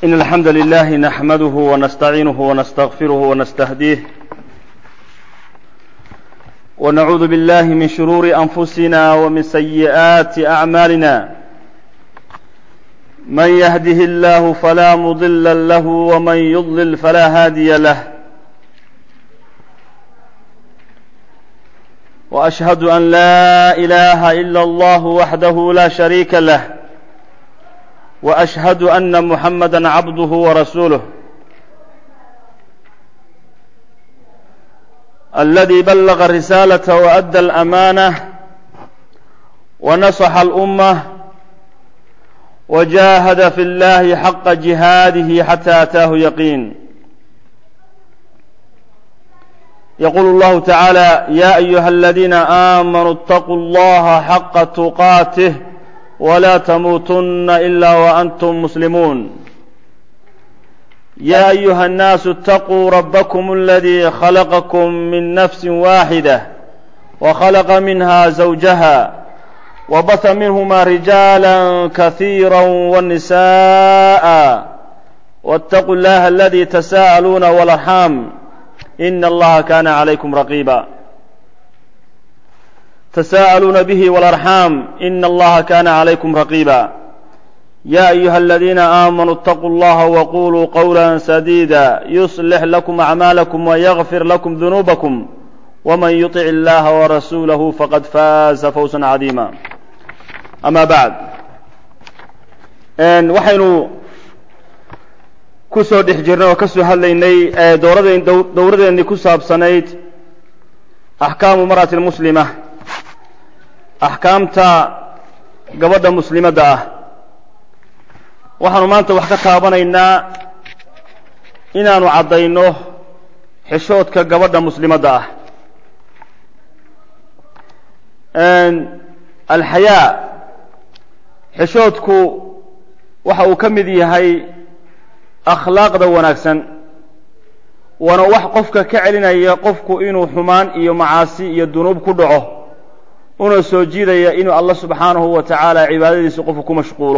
إن الحمد لله نحمده ونستعينه ونستغفره ونستهديه ونعوذ بالله من شرور أنفسنا ومن سيئات أعمالنا من يهده الله فلا مضل له ومن يضلل فلا هادي له وأشهد أن لا إله إلا الله وحده لا شريك له واشهد ان محمدا عبده ورسوله الذي بلغ الرساله وادى الامانه ونصح الامه وجاهد في الله حق جهاده حتى اتاه يقين يقول الله تعالى يا ايها الذين امنوا اتقوا الله حق تقاته ولا تموتن الا وانتم مسلمون يا ايها الناس اتقوا ربكم الذي خلقكم من نفس واحده وخلق منها زوجها وبث منهما رجالا كثيرا والنساء واتقوا الله الذي تساءلون والارحام ان الله كان عليكم رقيبا تساءلون به والارحام ان الله كان عليكم رقيبا يا ايها الذين امنوا اتقوا الله وقولوا قولا سديدا يصلح لكم اعمالكم ويغفر لكم ذنوبكم ومن يطع الله ورسوله فقد فاز فوزا عظيما اما بعد waxaynu ku soo dhex jirnay oo ka soo hadlaynay dowradeennii ku saabsanayd axkaamu mar'ati muslima axkaamta gabadha muslimadda ah waxaanu maanta wax ka taabanaynaa inaanu caddayno xishoodka gabadha muslimadda ah alxayaa xishoodku waxa uu ka mid yahay akhlaaqda wanaagsan waana wax qofka ka celinaya qofku inuu xumaan iyo macaasi iyo dunuub ku dhaco una soo jiidaya inuu allah subxaanahu wa tacaala cibaadadiisa qofku ku mashquulo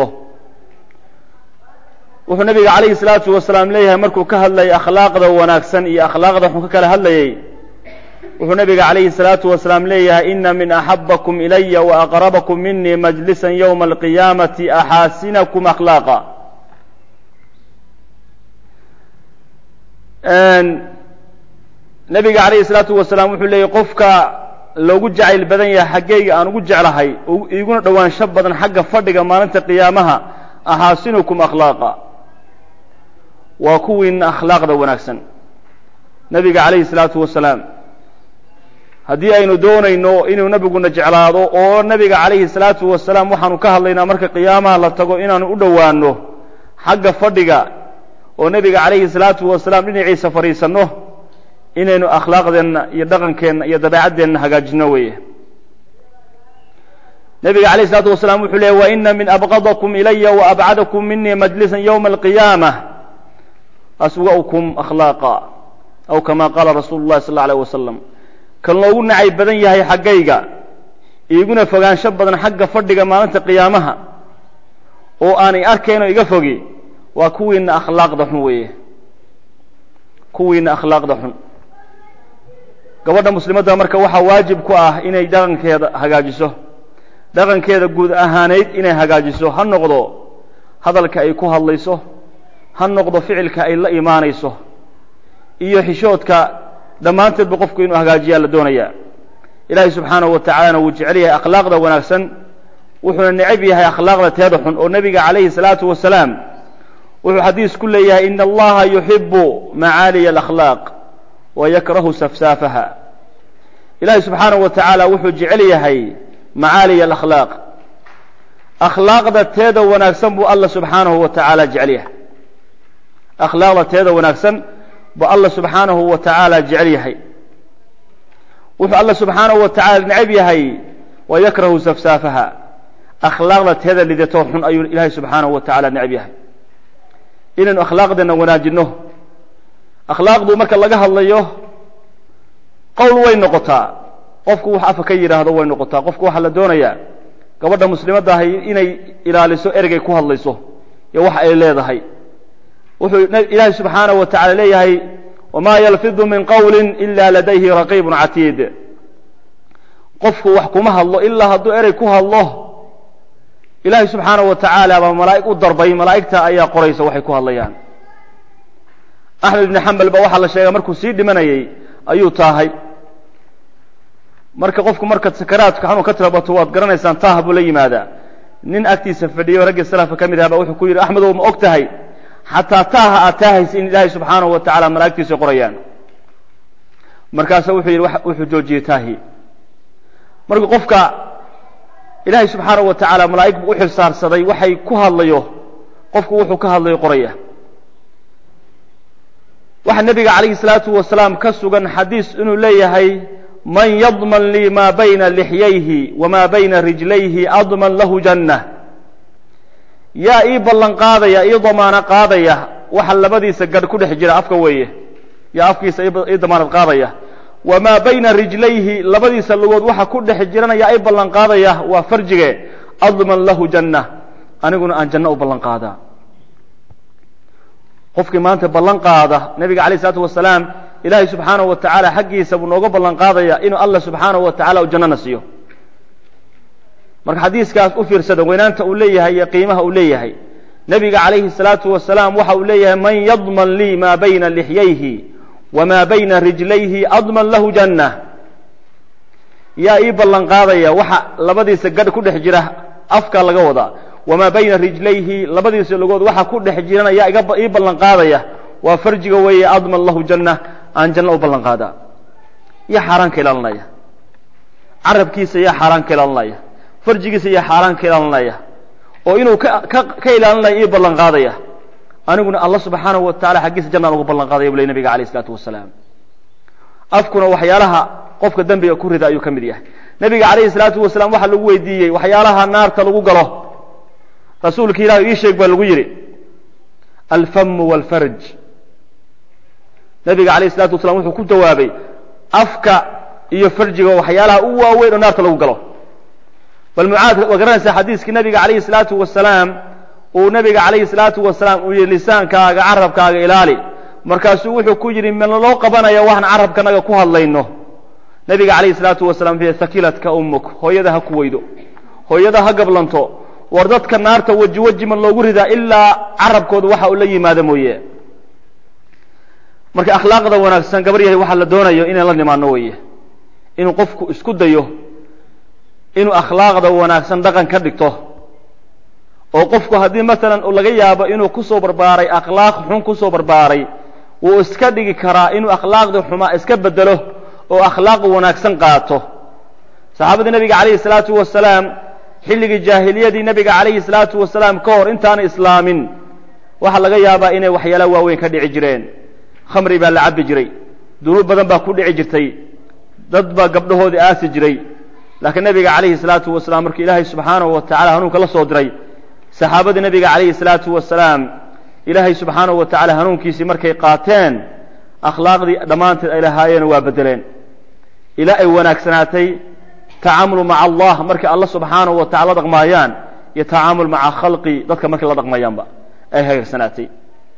wuxuu nabiga calayhi salaatu wasalaam leeyahay markuu ka hadlayay akhlaaqda wanaagsan iyo akhlaaqda xun ka kala hadlayay wuxuu nabiga calayhi salaatu wasalaam leeyahay ina min axabakum ilaya wa aqrabakum minii majlisan yowma alqiyaamati axaasinakum akhlaaqa nabiga calayhi salaatu wasalaam wuxuu leeyahy qofka loogu jacayl badan yahay xaggayga aan ugu jeclahay iguna dhowaansho badan xagga fadhiga maalinta qiyaamaha axaasinukum akhlaaqa waa kuwiina akhlaaqda wanaagsan nebiga calayhi salaatu wasalaam haddii aynu doonayno inuu nebiguna jeclaado oo nebiga calayhi salaatu wasalaam waxaanu ka hadlaynaa marka qiyaamaha la tago inaanu u dhowaanno xagga fadhiga oo nebiga calayhi salaatu wasalaam dhinaciisa fadhiisanno inaynu akhlaaqdeenna iyo dhaqankeenna iyo dabeecaddeenna hagaajino weeye nebiga calayh isalaatu wasalaam wuxuu leeyay wa ina min abqadakum ilaya wa abcadakum minii majlisan yowma alqiyaamah aswa'ukum akhlaaqa aw kama qaala rasuulu llahi sal alla alayh wasalam kan loogu nacay badan yahay xaggayga iiguna fogaansho badan xagga fadhiga maalinta qiyaamaha oo aanay arkayno iga fogi waa kuwiina akhlaaqda xun weeye kuwiina akhlaaqda xun gabadha muslimadda marka waxaa waajib ku ah inay dhaqankeeda hagaajiso dhaqankeeda guud ahaaneyd inay hagaajiso ha noqdo hadalka ay ku hadlayso ha noqdo ficilka ay la imaanayso iyo xishoodka dhammaanteedba qofku inuu hagaajiyaa la doonayaa ilaahay subxaanahu wa tacaalana wuu jecel yahay akhlaaqda wanaagsan wuxuuna necab yahay akhlaaqda teeda xun oo nebiga calayhi salaatu wasalaam wuxuu xadiis ku leeyahay ina allaha yuxibu macaaliya alakhlaaq wa yakrahu safsaafaha ilaahay subxaanahu wa tacaala wuxuu jecel yahay macaaliya alakhlaaq akhlaaqda teeda wanaagsan buu alla subxaanahu wa tacaala jecel yahay akhlaaqda teeda wanaagsan buu alla subxaanahu wa tacaala jecel yahay wuxuu alla subxaanahu wa tacaala necab yahay wa yakrahu safsaafaha akhlaaqda teeda lidatoo xun ayuu ilaahay subxaanahu wa tacaala necab yahay inaynu akhlaaqdeena wanaajinno akhlaaqdu marka laga hadlayo qowl way noqotaa qofku wax afa ka yidhaahdo way noqotaa qofku waxaa la doonayaa gabadha muslimadda ahay inay ilaaliso ergay ku hadlayso iyo wax ay leedahay wuxuu ilaahay subxaanaه wa tacala leeyahay wma yalfidu min qowli ila ladayhi raqiib catiid qofku wax kuma hadlo ilaa hadduu erey ku hadlo ilaahay subxaanaه wa tacaala baa malaa'ig u darbay malaa'igta ayaa qoraysa waxay ku hadlayaan axmed ibni xambal ba waxaa la sheega markuu sii dhimanayay ayuu taahay marka qofku marka sakaraadka xanuun ka tirabato waad garanaysaan taah buu la yimaadaa nin agtiisa fadhiyo raggii salafka ka mid aha ba wuxuu ku yidhi axmedow ma og tahay xataa taaha aad taahaysa in ilaahay subxaanahu wa tacala malaa'igtiisa qorayaan markaasu wuxuu yidhi wuxuu joojiyey taahi marka qofka ilaahay subxaanahu wa tacaala malaa'ig buu u xilsaarsaday waxay ku hadlayo qofku wuxuu ka hadlayo qoraya waxaa nebiga calayhi salaatu wasalaam ka sugan xadiis inuu leeyahay man yadman lii maa bayna lixyayhi wamaa bayna rijlayhi adman lahu janna yaa ii ballan qaadaya ii damaano qaadaya waxa labadiisa gadh ku dhex jira afka weeye yaa afkiisa ii damaanad qaadaya wamaa bayna rijlayhi labadiisa lugood waxa ku dhex jirana yaa ii ballan qaadaya waa farjige adman lahu janna aniguna aan janno u ballan qaadaa qofkii maanta ballan qaada nebiga alayh isalaatu wasalaam ilaahay subxaanahu wa tacaala xaggiisa buu nooga ballan qaadaya inuu allah subxaanahu wa tacala u jannana siiyo marka xadiiskaas u fiirsada weynaanta uu leeyahay iyo qiimaha uu leeyahay nebiga calayhi salaatu wasalaam waxa uu leeyahay man yadman lii maa bayna lixyayhi wamaa bayna rijlayhi adman lahu janna yaa ii ballan qaadaya waxa labadiisa gadh ku dhex jira afka laga wadaa wamaa bayna rijlayhi labadiisa lugood waxa ku dhex jirana yaa ii ballan qaadaya waa farjiga weeye adman lahu janna aan janno u ballan qaadaa yaa xaaraan ka ilaalinaya carabkiisa yaa xaaraan ka ilaalinaya farjigiisa yaa xaaraan ka ilaalinaya oo inuu ka ilaalinaya ii ballan qaadaya aniguna alla subxaanahu wa tacala xaggiisa jannaan ugu ballan qaadaya bu ley nabiga alayh isalaatu wasalaam afkuna waxyaalaha qofka dembiga ku rida ayuu ka mid yahay nebiga calayhi salaatu wasalaam waxaa lagu weydiiyey waxyaalaha naarta lagu galo rasuulka ilahi ii sheeg baa lagu yidhi alfamu walfarj nabiga alayh isalatu wasalaam wuxuu ku jawaabay afka iyo farjiga waxyaalaha u waaweyn oo naarta lagu galo bal mucaad waa garanaysaa xadiiskii nabiga calayhi salaatu wasalaam uu nabiga calayhi salaatu wasalaam uu yihi lisaankaaga carabkaaga ilaali markaasuu wuxuu ku yidhi ma loo qabanaya waxaan carabkanaga ku hadlayno nabiga calayhi salaatu wasalaam fi sakilatka ummuk hooyada ha ku weydo hooyada ha gablanto war dadka naarta weji weji ma loogu ridaa ilaa carabkooda waxa uu la yimaado mooye marka akhlaaqda wanaagsan gabar yahay waxaa la doonayo inaan la nimaano weeye inuu qofku isku dayo inuu akhlaaqda wanaagsan dhaqan ka dhigto oo qofku haddii masalan laga yaabo inuu kusoo barbaaray akhlaaq xun kusoo barbaaray wuu iska dhigi karaa inuu akhlaaqdii xumaa iska bedelo oo akhlaaq wanaagsan qaato saxaabadii nabiga calayhi salaatu wasalaam xilligii jaahiliyadii nabiga calayhi salaatu wasalaam ka hor intaana islaamin waxaa laga yaabaa inay waxyaala waaweyn ka dhici jireen khamri baa la cabbi jiray dunuub badan baa ku dhici jirtay dad baa gabdhahoodii aasi jiray laakiin nabiga calayhi salaatu wasalaam markii ilaahay subxaanahu wa tacala hanuunka la soo diray saxaabadii nabiga calayhi salaatu wasalaam ilaahay subxaanahu wa tacala hanuunkiisii markay qaateen akhlaaqdii dhammaanteed ay lahaayeen waa beddeleen ilaa ay wanaagsanaatay tacaamulu maca allah markay alla subxaanahu wa tacala la dhaqmaayaan iyo tacaamul maca khalqi dadka markay la dhaqmayaanba ay hagaagsanaatay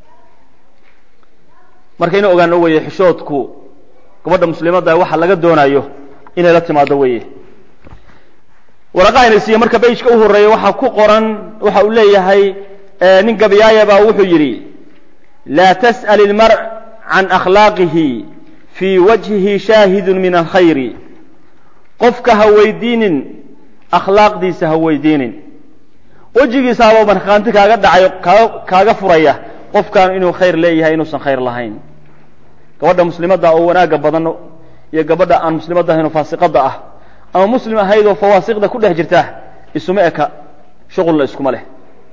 marka inu ogaano weeye xishoodku gabadha muslimadda waxa laga doonayo inay la timaado weeye waraqahayna siiye marka bayjka u horreeya waxaa ku qoran waxa uu leeyahay nin gabayaaya baa wuxuu yidhi laa tas'al ilmar can akhlaaqihi fii wajhihi shaahidun min alkhayri qofka ha weydiinin akhlaaqdiisa ha weydiinin wejigiisaaba markhaanti kaaga dhacayo kaaga kaaga furaya qofkan inuu khayr leeyahay inuusan khayr lahayn gabadha muslimadda oo wanaagga badan iyo gabadha aan muslimadda ahayn oo faasiqadda ah ama muslim ahayd oo fawaasiqda ku dhex jirta isuma eka shuqulna iskuma leh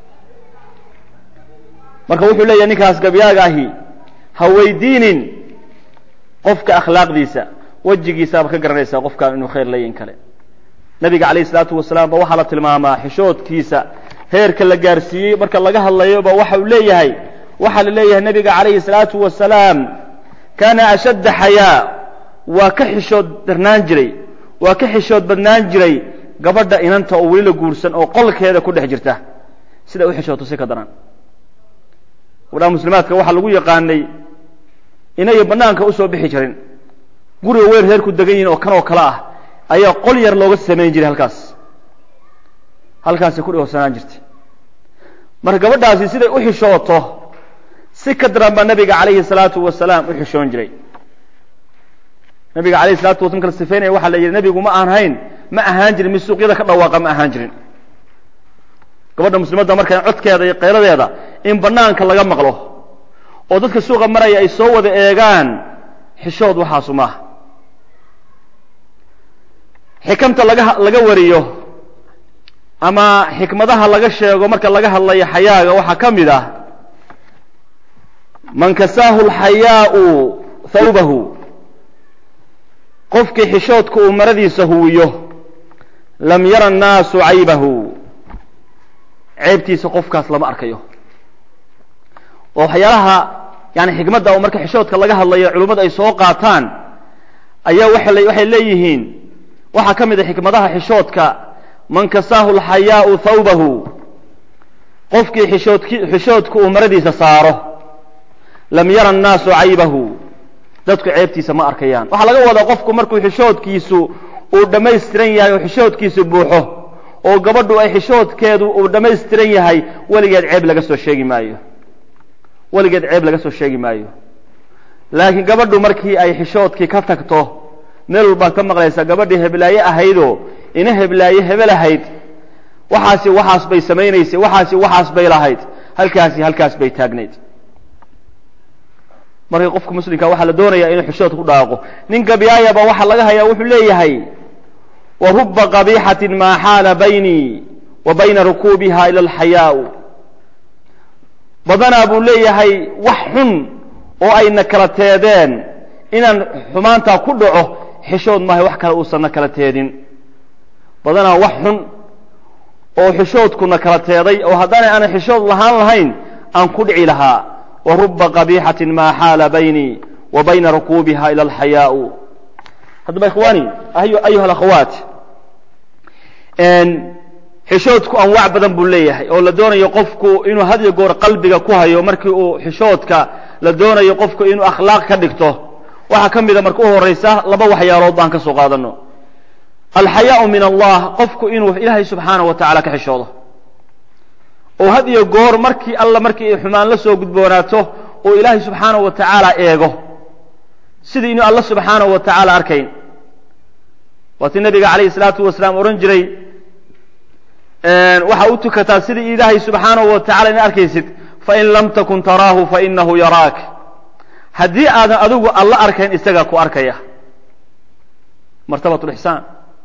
marka wuxuu leeyahay ninkaas gabyaaga ahi ha weydiinin qofka akhlaaqdiisa wejigiisaabaad ka garanaysaa qofkan inuu khayr leeyahin kale nabiga calayhi isalaatu wasalaam ba waxaa la tilmaamaa xishoodkiisa heerka la gaarsiiyey marka laga hadlayo ba waxa uu leeyahay waxaa la leeyahay nabiga calayhi salaatu wasalaam kaana ashadda xayaa waa ka xishood darnaan jiray waa ka xishood badnaan jiray gabadha inanta oo weli la guursan oo qolkeeda ku dhex jirta sida u xishooto si ka daran gabdhaha muslimaadka waxaa lagu yaqaanay inay banaanka usoo bixi jirin guriga weyn reerku degan yihin oo kan oo kale ah ayaa qol yar looga samayn jiray halkaas halkaasay ku dhowsanaan jirtay marka gabadhaasi siday u xishooto si ka daran baa nabiga calayhi salaatu wasalaam u xishoon jiray nabiga alayhi salatu waslam kala sifeynaya waxaa la yidhi nabigu ma aan hayn ma ahaan jirin mid suuqyada ka dhawaaqa ma ahaan jirin gabadha muslimadda markaa codkeeda iyo qayladeeda in banaanka laga maqlo oo dadka suuqa maraya ay soo wada eegaan xishood waxaasu maaha xikamta laga laga wariyo ama xikmadaha laga sheego marka laga hadlayo xayaaga waxaa ka mid ah man kasaahu lxayaau thawbahu qofkii xishoodka uu maradiisa huwiyo lam yara annaasu caybahu ceebtiisa qofkaas lama arkayo oo waxyaalaha yani xikmadda oo marka xishoodka laga hadlayo culimmadu ay soo qaataan ayaa waxay leeyihiin waxaa ka mid a xikmadaha xishoodka man kasaahu lxayaau thawbahu qofkii xishoodki xishoodka uu maradiisa saaro lam yara annaasu caybahu dadku ceebtiisa ma arkayaan waxaa laga wadaa qofku markuu xishoodkiisu uu dhammaystiran yahay oo xishoodkiisu buuxo oo gabadhu ay xishoodkeedu uu dhammaystiran yahay weligeed ceeb laga soo sheegi maayo weligeed ceeb laga soo sheegi maayo laakiin gabadhu markii ay xishoodkii ka tagto meel walbaad ka maqlaysaa gabadhii heblaaye ahaydoo ina heblaaye hebel ahayd waxaasi waxaas bay samaynaysay waxaasi waxaas bay lahayd halkaasi halkaas bay taagnayd marka qofka muslimka waxaa la doonaya inuu xishoodka ku dhaaqo nin gabyaayaba waxaa laga hayaa wuxuu leeyahay wa ruba qabixatin maa xaala baynii wa bayna rukuubiha ila alxayaau badanaa buu leeyahay wax xun oo ayna kala teedeen inaan xumaantaa ku dhaco xishood maahay wax kale uusanna kala teedin badanaa wax xun oo xishoodkuna kala teeday oo haddaanay aanan xishood lahaan lahayn aan ku dhici lahaa wa ruba qabixatin maa xaala baynii wa bayna rukuubiha ila alxayaau haddaba ikhwaani ayuha alakhawaat xishoodku anwaac badan buu leeyahay oo la doonayo qofku inuu had iyo goor qalbiga ku hayo markii uu xishoodka la doonayo qofku inuu akhlaaq ka dhigto waxaa ka mida marka u horaysa laba waxyaalood baan ka soo qaadano alxayaau min allah qofku inuu ilaahay subxaanahu wa tacala ka xishoodo oo had iyo goor markii alla markii ay xumaan la soo gudboonaato oo ilaahay subxaanahu wa tacaala eego sidii inuu alla subxaanahu wa tacaala arkayn waatii nabiga calayhi salaatu wasalaam odhan jiray waxaa u tukataa sidii ilaahay subxaanahu wa tacala ina arkaysid fain lam takun taraahu fainahu yaraak haddii aadan adigu alla arkayn isagaa ku arkaya martabat lixsaan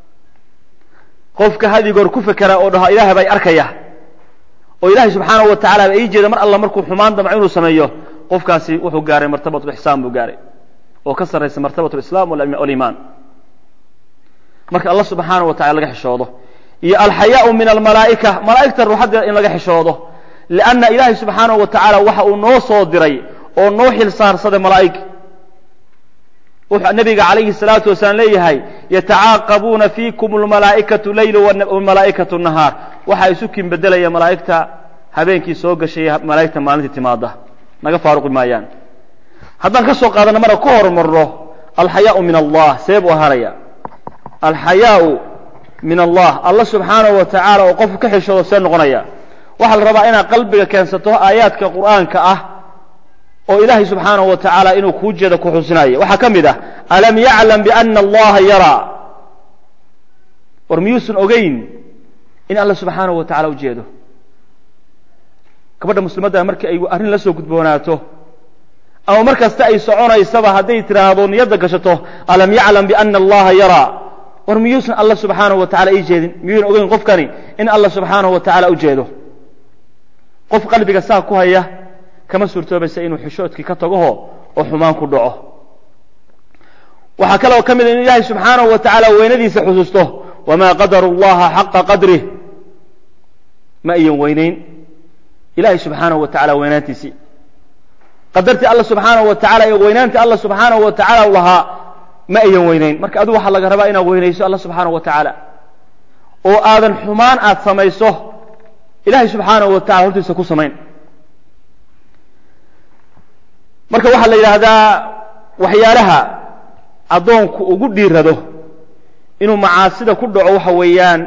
qofka had iyo goor ku fekera oo dhaho ilaah baa arkaya oo ilaahay subxaanahu wa tacala ba ii jeeda mar alla markuu xumaan damco inuu sameeyo qofkaasi wuxuu gaaray martabat lixsaan buu gaaray oo ka sarraysa martabat lislaam waliimaan marka alla subxaanahu wa tacala laga xishoodo iyo alxayaau min almalaa'ika malaa'igta ruuxaddeeda in laga xishoodo lianna ilaahay subxaanahu wa tacaala waxa uu noo soo diray oo noo xil saarsaday malaa'ig wuxuu nabiga calayhi salaatu wasalaam leeyahay yatacaaqabuuna fiikum almalaa'ikatu leyla wamalaa'ikatu nahaar waxaa isu kin bedelaya malaa'igta habeenkii soo gashay malaa'igta maalintii timaada naga faaruqi maayaan haddaan ka soo qaadana mara ka hormarno alxayaau min allah see buu ahaanaya alxayaau min allah alla subxaanahu wa tacaala oo qofku ka xishoodo see noqonaya waxaa la rabaa inaad qalbiga keensato aayaadka qur'aanka ah oo ilaahay subxaanahu wa tacaala inuu kuu jeeda ku xusinayo waxaa ka mid ah alam yaclam biana allaha yaraa war miyuusan ogeyn in alla subxaanahu wa tacala ujeedo gabadha muslimadda markii ay arrin la soo gudboonaato ama mar kasta ay soconaysaba hadday tidhaahdo niyadda gashato alam yaclam biana allaha yaraa war miyuusan alla subxaanahu wa tacala ii jeedin miyuusan ogeyn qofkani in alla subxaanahu wa tacaala ujeedo qof qalbiga saa ku haya kama suurtoobaysa inuu xishoodkii ka tagoho oo xumaan ku dhaco waxaa kaloo ka mid a in ilaahay subxaanahu wa tacaala weynadiisa xusuusto wamaa qadaru llaha xaqa qadrih ma ayan weynayn ilahay subxaanahu wa tacala weynaantiisii qadartii alla subxaanahu wa tacala iyo weynaantii alla subxaanahu wa tacaala u lahaa ma ayan weynayn marka adigu waxaa laga rabaa inaad weynayso alla subxaanahu wa tacaala oo aadan xumaan aad samayso ilahay subxaanahu wa tacala hortiisa ku samayn marka waxaa la yidhaahdaa waxyaalaha addoonku ugu dhiirado inuu macaasida ku dhaco waxa weeyaan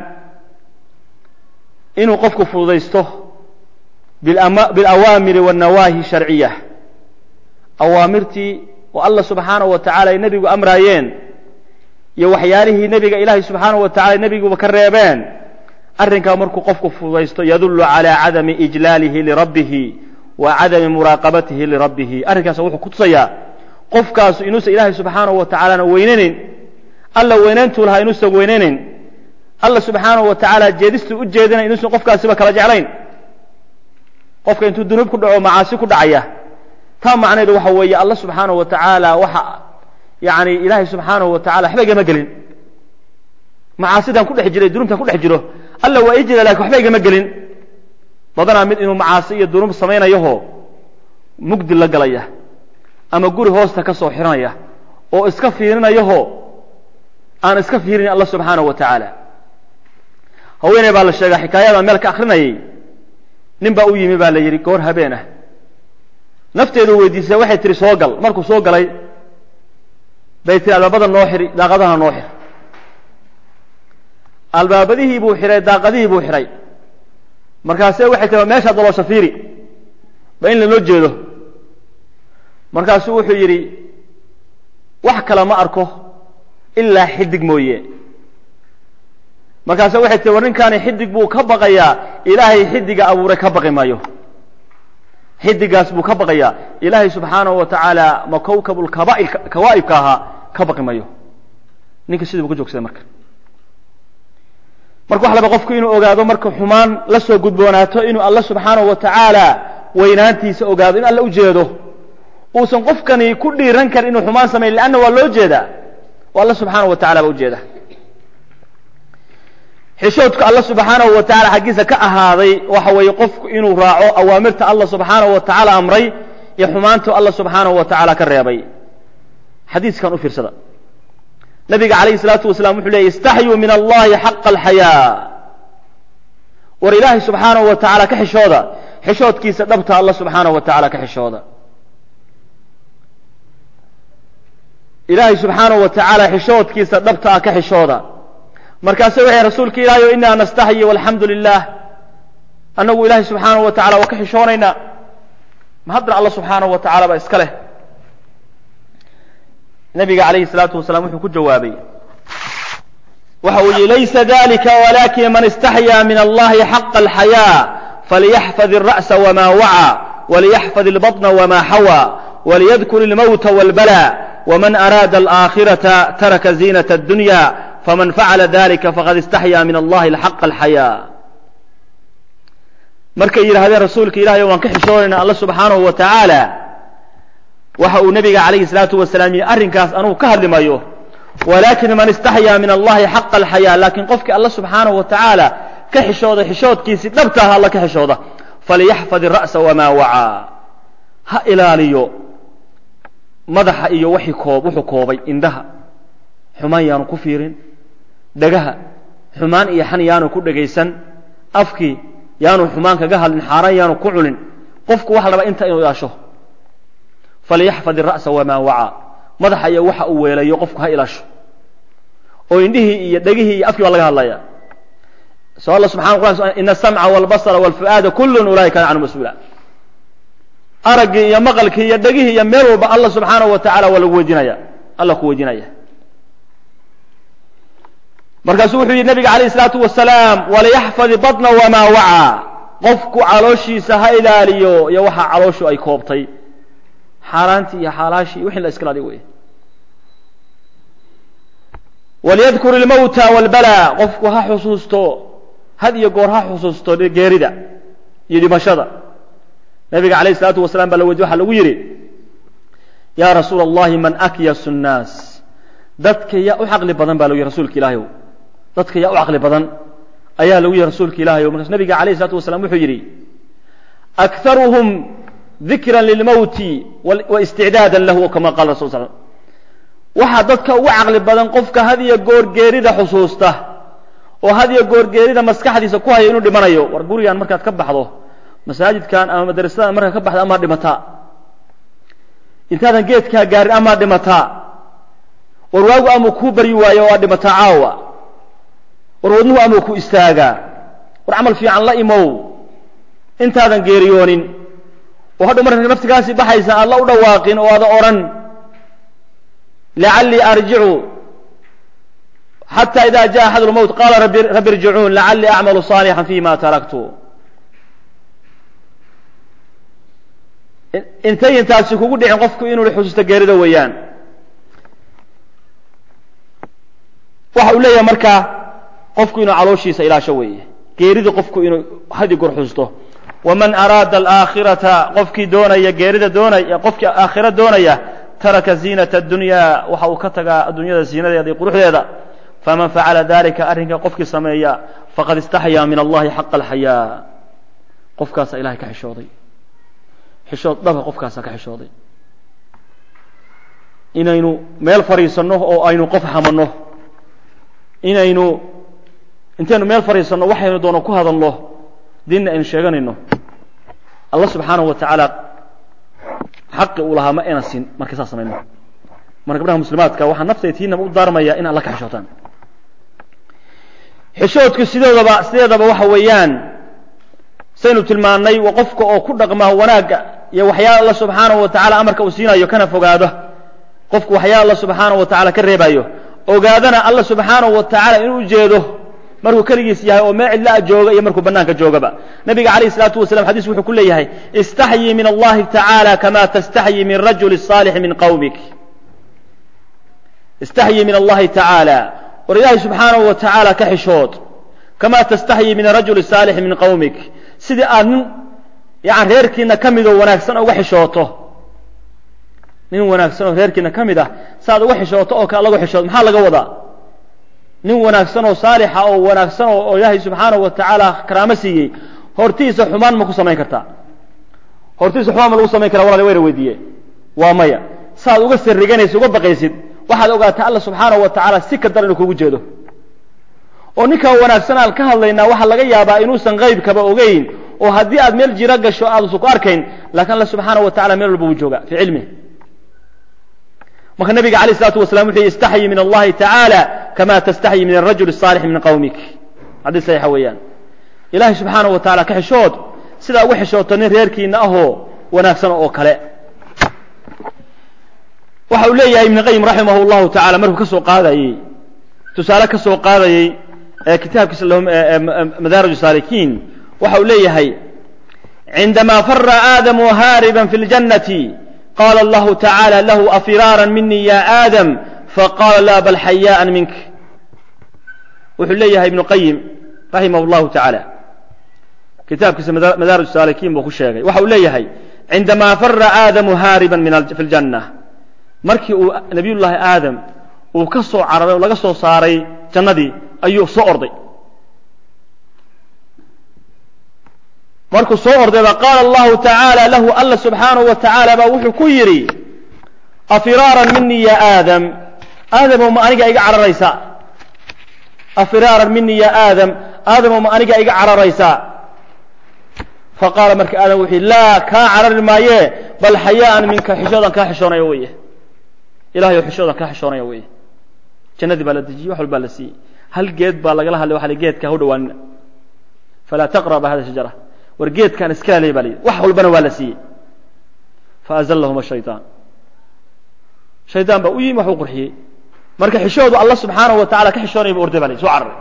inuu qofku fududaysto bilawaamiri waannawaahi sharciya awaamirtii oo allah subxaanahu wa tacala ay nebigu amraayeen iyo waxyaalihii nebiga ilaahay subxaanahu wa tacala nebiguba ka reebeen arrinkaa markuu qofku fududaysto yadullu calaa cadami ijlaalihi lirabbihi wa cadami muraaqabatihi lirabbihi arrinkaas wuxuu ku tusayaa qofkaasu inuusan ilaahay subxaanahu wa tacaalana weynanayn alla weynayntuu lahaa inuusan weynaynayn alla subxaanahu wa tacaala jeedistuu u jeedinay inuusan qofkaasiba kala jeclayn qofka intuu dunuub ku dhaco macaasi ku dhacaya taa macnaheedu waxa weeye alla subxaanahu wa tacaala waxa yani ilaahay subxaanahu wa tacala waxba igama gelin macaasidan ku dhex jiray dunuubtan ku dhex jiro alla waa ii jira lakin waxba igama gelin badanaa mid inuu macaasi iyo dunuub samaynayaho mugdi la galaya ama guri hoosta ka soo xiranaya oo iska fiirinayaho aan iska fiirin alla subxaanahu wa tacaala haweeney baa la sheegaa xikaayada meel ka akrinayay nin baa u yimi baa la yidhi goor habeen ah nafteedu weydiisay waxay tihi soo gal markuu soo galay bay tihi albaabada noo xiri daaqadaha noo xir albaabadihii buu xihay daaqadihii buu xidhay markaase waxay tihi meeshaa daloosha fiiri ba in lanoo jeedo markaasuu wuxuu yidhi wax kale ma arko ilaa xidig mooye markaase waxay tihi war ninkaani xidig buu ka baqayaa ilaahay xidiga abuuray ka baqi maayo xidigaas buu ka baqayaa ilaahay subxaanahu wa tacaala ma kawkabulkawaa'ibka ahaa ka baqi mayo ninka sidii bu ka joogsaday marka marka waxa laba qofku inuu ogaado marka xumaan la soo gudboonaato inuu alla subxaanahu wa tacaala weynaantiisa ogaado in alla u jeedo uusan qofkani ku dhiiran karin inuu xumaan samayn leanna waa loo jeedaa oo alla subxaanahu wa tacala baa ujeeda xishoodka alla subxaanahu wa tacala xaggiisa ka ahaaday waxa weeye qofku inuu raaco awaamirta alla subxaanahu wa tacaala amray iyo xumaantu alla subxaanahu wa tacaala ka reebay xadiiskan u fiirsada nabiga calayhi salaatu wasalaam wuxuu leeyay istaxyuu min allahi xaqa alxayaa war ilaahay subxaanahu wa tacaala ka xishooda xishoodkiisa dhabta alla subxaanahu wa tacaala ka xishooda ilaahay subxaanahu wa tacaala xishoodkiisa dhabta ah ka xishooda markaase waxay rasuulka ilaahay o inaa nastaxyi walxamdu lilah annagu ilaahay subxaanahu wa tacala waa ka xishoonaynaa ma haddana alla subxaanahu wa tacala baa iska leh nabiga calayhi salaatu wasalaam wuxuu ku jawaabay waxa uu yihi laysa dalika walakin man istaxyaa min allahi xaqa alxayaa falyaxfad الra'sa wma wacى waliyaxfad اlbaطna wma xawى waliyadkur اlmowta wاlbala wman araada alآakhiraةa taraka ziinaة الdunya faman facala dalika faqad istaxyaa min allahi xaqa alxayaa markay yidhahdeen rasuulka ilahay waan ka xishoonayna alla subxaanahu wa tacaala waxa uu nabiga calayhi salaatu wasalaam yihi arrinkaas anugu ka hadli mayo walakin man istaxyaa min allahi xaqa alxayaa laakiin qofkii alla subxaanahu wa tacaala ka xishooda xishoodkiisii dhabta ah alla ka xishooda falyaxfad ira'sa wamaa wacaa ha ilaaliyo madaxa iyo wixii koob wuxuu koobay indhaha xumaan yaanu ku fiirin dhagaha xumaan iyo xan yaanu ku dhegaysan afkii yaanu xumaan kaga hadlin xaaraan yaanu ku cunin qofku waxa laba inta inuu ilaasho falyaxfad ira'sa wamaa wacaa madaxa iyo waxa uu weelayo qofku ha ilaasho oo indhihii iyo dhegihii iyo afkii baa laga hadlaya so alla subxana quraan ina asamca walbasara walfu'aada kullun ulaika kana canhu mas-uula araggii iyo maqalkii iyo dhegihii iyo meel walba alla subxaanahu wa tacala waa lagu weydiinaya alla ku weydiinaya markaasuu wuxuu yihi nabiga alayh isalaatu wasalaam waliyaxfadi baطna wamaa wacaa qofku calooshiisa ha ilaaliyo iyo waxa calooshu ay koobtay xaaraantii iyo xaalaashii iyo wixii la iska ilaaliyo wey waliyadkur ilmowta walbala qofku ha xusuusto had iyo goor ha xusuusto geerida iyo dhimashada nabiga alayh isalaatu wasalaam baa la weydiy waxa lagu yidhi yaa rasuula allahi man akyasu nnaas dadka yaa u caqli badan ba lagu yihi rasuulka ilaahayow dadka yaa u caqli badan ayaa lagu yihi rasuulka ilahayow markaas nabiga alayh isalaatu wasalaam wuxuu yidhi akharuhum dikra lilmowti waisticdaada lahu kama qala rasul sl waxaa dadka ugu caqli badan qofka had iyo goor geerida xusuusta oo had iyo goor geerida maskaxdiisa ku haya inuu dhimanayo war gurigan markaad ka baxdo masaajidkan ama madrasadan markaad ka baxdo ama dhimataa intaadan geedkaa gaarin amaa dhimataa war waagu amuu kuu baryi waayo waa dhimataa caawa war wadnuhu amuu ku istaagaa war camal fiican la imow intaadan geeriyoonin oo hadhow marka naftigaasii baxaysa aad la u dhawaaqin oo aada odhan lacallii arjicu xata ida jaءa axad اlmowt qala rabbi irjicuun lacallii acmalu صaalixا fima taraktu intay intaasi kugu dhicin qofku inuu xusuusto geerida weeyaan waxa uu leeyahay markaa qofku inuu calooshiisa ilaasho weeye geerida qofku inuu hadi goor xusuusto waman araada alaakhirata qofkii doonaya geerida doonaya qofkii aakhira doonaya taraka ziinata addunya waxa uu ka tagaa addunyada ziinadeeda iyo quruxdeeda faman facala dalika arrinka qofkii sameeya faqad istaxyaa min allahi xaqa alxayaa qofkaasaa ilahay ka xishooday xishood dhaba qofkaasaa ka xishooday inaynu meel fadhiisanno oo aynu qof hamanno inaynu intaynu meel fadhiisanno waxaynu doono ku hadalno diinna aynu sheeganayno allah subxaanahu wa tacaala xaqi uu lahaa ma ayna siin markay saas samayno marka gabdhaha muslimaadka waxaa naftay tiinaba u daarmaya in alla ka xishootaan xishoodku sidoodaba sideedaba waxa weeyaan saynu tilmaannay waa qofka oo ku dhaqma wanaagga iyo waxyaala alla subxaanahu wa tacala amarka uu siinayo kana fogaado qofku waxyaala alla subxaanahu wa tacala ka reebayo ogaadana alla subxaanahu wa tacaala inuu ujeedo markuu keligiis yahay oo meel cidlaa jooga iyo markuu banaanka joogaba nabiga calayh isalaatu wasalam xadiis wuxuu ku leeyahay istaxyii min allahi tacaala kama tastaxyii min rajuli saalixi min qawmik istaxyii min allahi tacaala war ilaahay subxaanahu wa tacaala ka xishood kama tastaxyii min arajuli saalixi min qawmik sidii aad nin yani reerkiina ka midoo wanaagsan uga xishooto nin wanaagsan oo reerkiina ka mid ah saaad uga xishooto oo kale lagu xishoodo maxaa laga wadaa nin wanaagsan oo saalixa oo wanaagsan oo ilaahay subxaanahu wa tacaala karaamo siiyey hortiisa xumaan ma ku samayn kartaa hortiisa xumaan ma lagu samayn karaa walal wayna weydiiye waa maya saaad uga sirriganaysid uga baqaysid waxaad ogaataa alla subxaanahu wa tacaala si ka dar inuu kugu jeedo oo ninkaa wanaagsan aan ka hadlaynaa waxaa laga yaabaa inuusan qaybkaba ogeyn oo haddii aad meel jiro gasho aadusan ku arkayn lakin alla subxaanahu wa tacala meel walba wuu jooga fii cilmih marka nabiga alayh isalaatu wasalam wuxuu istaxyi min allahi tacaala kama tastaxyi min arajul الصaalix min qawmik xadiis saxiixa weeyaan ilahay subxaanahu wa tacala ka xishood sidaa uga xishooto nin reerkiina ahoo wanaagsan oo kale waxa uu leeyahay ibn qayim raximah اllahu tacala markuu ka soo qaadayey tusaale ka soo qaadayey kitaabkiisa madaarij saalikiin waxa uu leeyahay cindama fara aadamu haariba fi اljannati qala allahu tacaala lahu afiraara mini ya aadam faqala la bal xayaan mink wuxuu leeyahay ibnu qayim raximah اllahu tacaala kitaabkiisa madaarij saalikiin buu ku sheegay waxa uu leeyahay cindama fara aadamu haariba fi اljanna markii uu nabiy llaahi aadam uu ka soo cararay oo laga soo saaray jannadii ayuu soo orday markuu soo orday ba qaala allahu tacaala lahu alla subxaanahu wa tacaala baa wuxuu ku yidhi afiraaran minii ya aadam aadamow ma aniga iga cararaysa afiraaran minii ya aadam aadamow ma aniga iga cararaysaa faqaala marka aadam wuxuu yidhi laa kaa carari maaye bal xayaaan minka xishoodan kaa xishoonaya weye ilahay oo xishoodan kaa xishoonaya weye jannadii baa la dejiyey wax walbaa la siiyey hal geed baa lagala hadlay waxa geedka ha u dhawaanina falaa taqraba hada shajara war geedkaan iska halay baa la yidhi wax walbana waa la siiyey faazallahuma shayطaan shaydaan baa u yimi wax u qurxiyey marka xishoodu alla subxaanahu wa tacala ka xishoonaya bu orday ba la yidhi soo cararay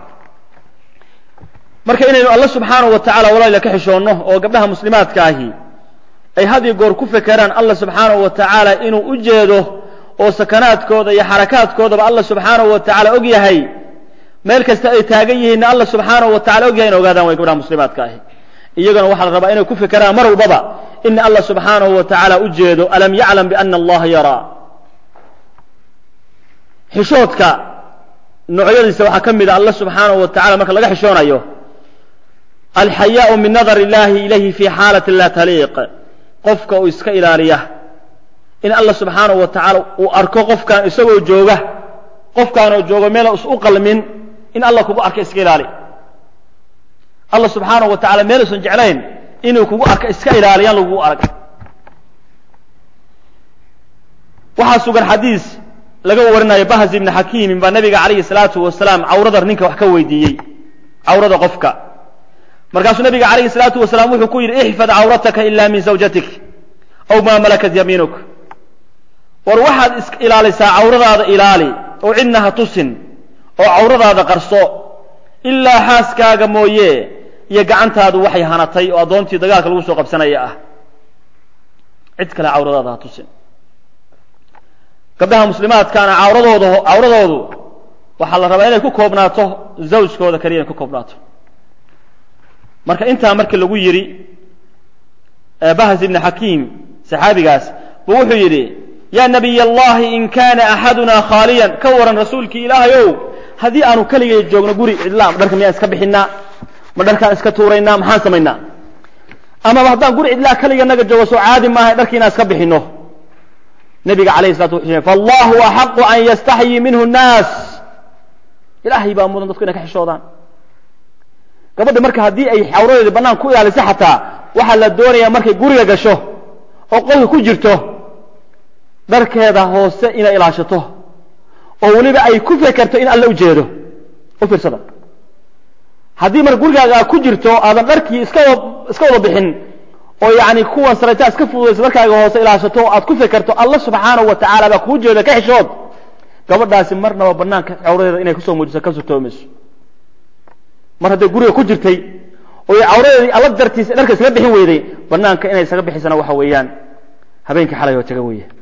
marka inaynu alla subxaanahu wa tacala walaalila ka xishoonno oo gabdhaha muslimaadka ahi ay had iyo goor ku fekeraan alla subxaanahu wa tacaala inuu u jeedo oo sakanaadkooda iyo xarakaadkoodaba alla subxaanahu wa tacaala og yahay meel kasta ay taagan yihiinna alla subxaanahu wa tacala og yahay in ogaadaan way gabdhaha muslimaadka ahi iyagana waxaa la rabaa inay ku fekeraan mar walbaba in alla subxaanahu wa tacaala u jeedo alam yaclam biana allaha yaraa xishoodka noocyadiisa waxaa ka mid a alla subxaanahu wa tacala marka laga xishoonayo alxayaau min nadar illahi ilayhi fi xaalati la taliiq qofka uu iska ilaaliya in alla subxaanahu wa tacaala uu arko qofkaan isagoo jooga qofkaanoo joogo meel is u qalmin in alla kugu arka iska ilaali alla subxaanahu wa tacala meel usan jeclayn inuu kugu arka iska ilaaliyaan lagugu arag waxaa sugan xadiis laga warinayo bahz ibni xakiimin baa nabiga calayhi salaatu wasalaam cawrada ninka wax ka weydiiyey cawrada qofka markaasuu nabiga calayhi salaatu wasalaam wuxuu ku yidhi ixfad cawrataka ila min zawjatik aw maa malakat yamiinuk war waxaad is ilaalisaa cawradaada ilaali oo cidna ha tusin oo cawradaada qarso ilaa xaaskaaga mooye iyo gacantaadu waxay hanatay oo addoontii dagaalka lagu soo qabsanaya ah cid kale cawradaada ha tusin gabdhaha muslimaadkaana cawradooda cawradoodu waxaa la rabaa inay ku koobnaato zawjkooda keliya inay ku koobnaato marka intaa markii lagu yidhi bahas ibni xakiim saxaabigaas buu wuxuu yidhi yaa nabiy allahi in kaana axaduna khaaliyan ka waran rasuulkii ilaahay ow haddii aanu keligay joogno guri cidla ma dharka miyaan iska bixinaa ma dharkaan iska tuuraynaa maxaan samaynaa amaba haddaan guri cidlaa keliga naga joogo soo caadi maaha dharki inaan iska bixino nabiga alayh salatu wa fallahu axaqu an yastaxyii minhu nnaas ilaahay baa mudan dadku inay ka xishoodaan gabadha marka haddii ay xawradeeda bannaan ku ilaaliso xataa waxaa la doonayaa markay guriga gasho oo qolka ku jirto dharkeeda hoose inay ilaashato oo weliba ay ku fekerto in alle ujeedo u fiirsada haddii marka gurigaaga ku jirto aadan dharkii iska iska wada bixin oo yani kuwan saraytaa iska fududaysa dharkaaga hoose ilaashato o aad ku fekerto alla subxaanahu wa tacala baa kuu jeeda ka xishood gabadhaasi marnaba banaanka cawradeeda inay kusoo muujiso ka sutoomayso mar hadday guriga ku jirtay oo cawradeedii alla dartiisa dharka iskaga bixin weyday banaanka inay isaga bixisana waxa weeyaan habeenkii xalay oo taga weeye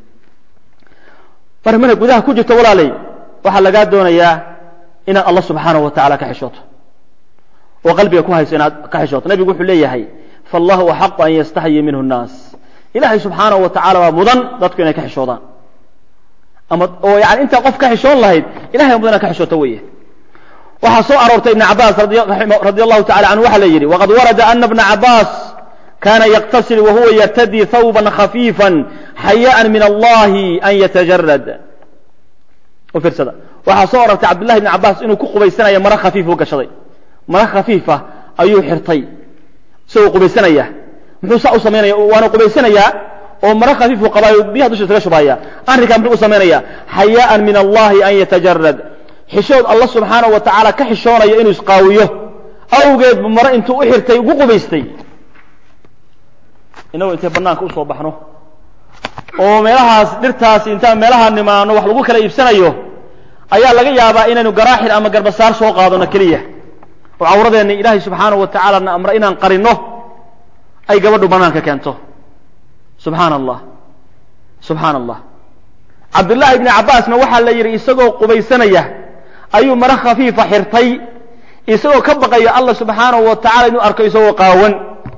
mar markay gudaha ku jirto walaalay waxaa lagaa doonayaa inaad alla subxaanahu wa tacala ka xishooto oo qalbiga ku hayso inaad ka xishooto nabigu wuxuu leeyahay fallahu axaqu an yastaxyii minhu nnaas ilaahay subxaanahu wa tacala waa mudan dadku inay ka xishoodaan ama oo yani intaa qof ka xishoon lahayd ilahay mudan inaad ka xishooto weeye waxaa soo aroortay ibn cabaas radi allahu tacala canhu waxaa la yidhi waqad warada ana bna cabaas kana yaktasil wahuwa yartadii thawban khafiifa xayaan min allahi an yatajarad u fiirsada waxaa soo arortay cabdullahi ibn cabaas inuu ku qubaysanayo mara khafiif u gashaday mara khafiifa ayuu xirtay isagoo qubaysanaya muxuu saa u samaynaya waana qubaysanayaa oo mara khafiifu qabaayo biyaha dusha isaga shubaya arrinkaa muxuu u samaynaya xayaan min allahi an yatajarad xishood alla subxaanahu wa tacaala ka xishoonayo inuu isqaawiyo awgeed bu mare intuu u xirtay ugu qubaystay inagoo intay banaanka usoo baxno oo meelahaas dhirtaas intaan meelaha nimaano wax lagu kala iibsanayo ayaa laga yaabaa inaynu garaaxil ama garbasaar soo qaadano keliya oo cawradeenna ilaahay subxaanahu wa tacaala na amre inaan qarino ay gabadhu banaanka keento subxaana allah subxaana allah cabdullaahi ibni cabbaasna waxaa la yidhi isagoo qubaysanaya ayuu mare khafiifa xirtay isagoo ka baqaya allah subxaanahu wa tacala inuu arko isagoo qaawan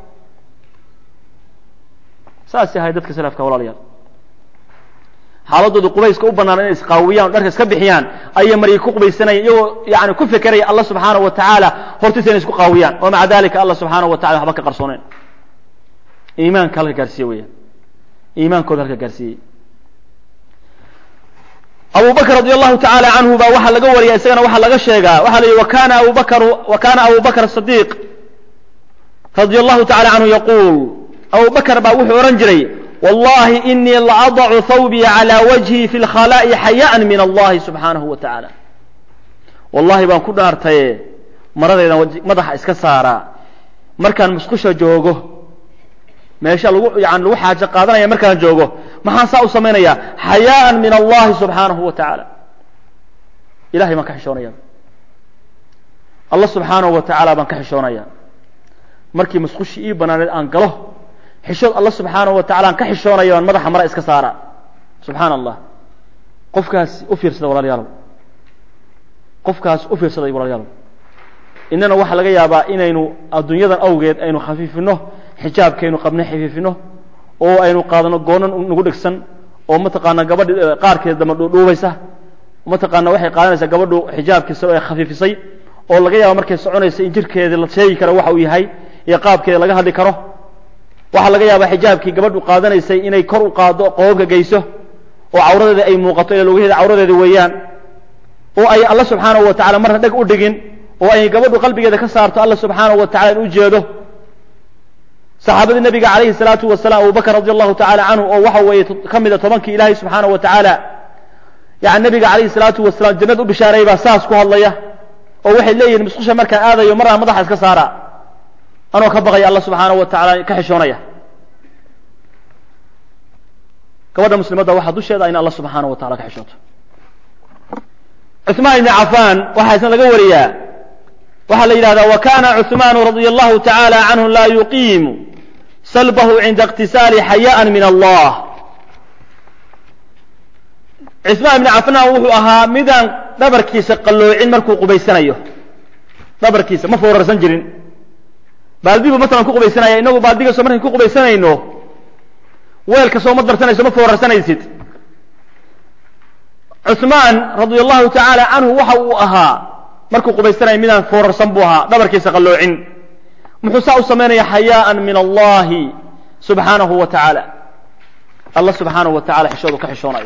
saasay ahay dadka salafka walaalayaal xaaladooda qubayska u bannaan inay isqaawiyaan o dharka iska bixiyaan ayay maryi ku qubaysanayaan iyagoo yani ku fekeraya allah subxaanahu wa tacaala hortiisa inay isku qaawiyaan oo maca dalika allah subxaanahu wa tacala waxba ka qarsooneen iimaanka halka gaarsiiye weeyaan iimaankooda halka gaarsiiyey abu bakr radi allahu tacaala canhu baa waxaa laga wariya isagana waxaa laga sheegaa waxa la yihi wakana abu bakr wa kana abu bakr صadiq radi allahu tacala canhu yaquul abu bakr baa wuxuu odhan jiray wallahi inii laadacu thawbii calى wajhi fi lkhalaa'i xayaan min allahi subxaanahu wa tacaala wallahi baan ku dhaartaye maradaydan madaxa iska saaraa markaan musqusha joogo meesha lagu yani lagu xaajo qaadanaya markaan joogo maxaan saa u samaynaya xayaan min allahi subxaanahu wa tacaala ilahay baan ka xishoonaya allah subxaanahu wa tacaala baan ka xishoonaya markii musqushii ii banaaneed aan galo xishood alla subxaanahu wa tacala aan ka xishoonaya baan madaxa mara iska saara subxaana allah qofkaas u fiirsada walaalayaalow qofkaas u fiirsaday walaalayaalow innana waxaa laga yaabaa inaynu adduunyadan awgeed aynu khafiifino xijaabkaynu qabna xafiifino oo aynu qaadano goonan nagu dhegsan oo mataqaana gabadhi qaarkeed dama dhuudhuubaysa mataqaana waxay qaadanaysaa gabadhu xijaabkiisa oo ay khafiifisay oo laga yaaba markay soconaysa in jirkeedii la sheegi karo waxa uu yahay iyo qaabkeeda laga hadli karo waxaa laga yaabaa xijaabkii gabadhu qaadanaysay inay kor u qaado qoobka geyso oo cawradeeda ay muuqato ila lugaheeda cawradeeda weeyaan oo ay alla subxaanahu wa tacala marna dheg u dhigin oo ay gabadhu qalbigeeda ka saarto alla subxaanahu wa tacala in u jeedo saxaabadii nabiga calayhi salaatu wasalaam abubakr radi allahu tacala canhu oo waxa weeye ka mida tobankii ilaahay subxaanahu wa tacaala yani nabiga calayhi salaatu wasalaam jannad u bishaareeyay baa saas ku hadlaya oo waxay leeyihin musqusha markaan aadayo maraan madaxa iska saara anoo ka baqaya alla subxaanahu wa tacaala ka xishoonaya gabadha muslimadda waxaa dusheeda in alla subxaanahu wa tacala ka xishooto cuثmaan ibni cafaan waxaa isna laga wariyaa waxaa la yidhahdaa wa kana cuثmaanu radia allahu tacaala canhu laa yuqiimu salbahu cinda اqtisaali xayaan min allah cuثmaan ibni cafaan wuxuu ahaa midaan dhabarkiisa qalloocin markuu qubaysanayo dhabarkiisa ma foorarsan jirin baaldibu masalan ku qubaysanaya inagu baaldiga soo markaan ku qubaysanayno weelka soo ma darsanayso ma foorarsanaysid cuثmaan radia allahu tacaala canhu waxa uu ahaa markuu qubaysanaya midaan foorarsan buu ahaa dhabarkiisa qalloocin muxuu saa u samaynaya xayaaan min allahi subxaanahu wa tacaala alla subxaanahu wa tacala xishoodu ka xishoonayo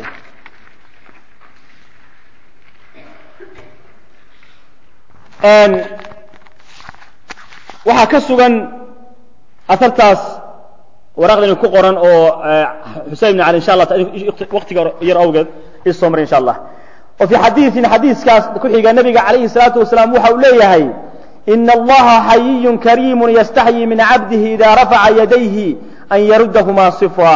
waxaa ka sugan ahartaas waraaqdani ku qoran oo xusein ibn cali insha allah waqtiga yar awgeed isoo maray insha allah oo fi xadiiثin xadiiskaas ku xiga nabiga calayhi الsalaatu wasalaam waxa uu leeyahay ina allaha xayiyu kariimu yastaxyi min cabdihi ida rafaca yadayhi an yarudahmaa صifa